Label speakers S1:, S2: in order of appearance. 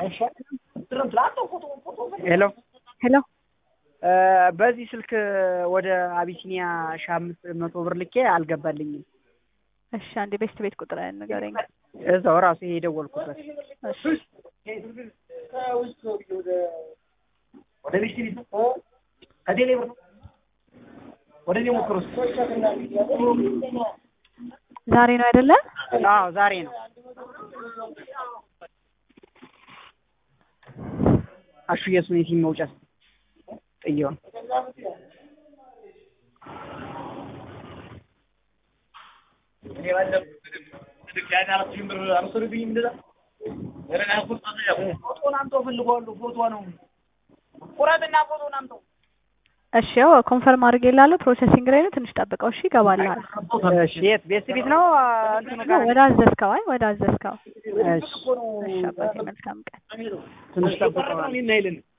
S1: ሄሎ
S2: ሄሎ
S1: በዚህ ስልክ ወደ አቢሲኒያ ሺህ አምስት መቶ ብር ልኬ አልገባልኝም።
S2: እሺ አንዴ ቤስት ቤት ቁጥር ንገረኝ።
S1: እዛው ራሱ ይሄ የደወልኩበት
S2: እሺ ዛሬ ነው አይደለ?
S1: አዎ ዛሬ ነው። አሹ የሱን የቲም መውጫ ጥየውን
S2: እሺ ያው ኮንፈርም አድርጌልሃለሁ። ፕሮሰሲንግ ላይ ነው። ትንሽ ጠብቀው። እሺ ይገባልሃል።
S1: እሺ የት ቤት ቤት ነው እንትኑ ጋር
S2: ወደ አዘዝከው። አይ ወደ አዘዝከው።
S1: እሺ
S2: እሺ አባቴ መልካም ቀን።
S1: ትንሽ ጠብቀዋል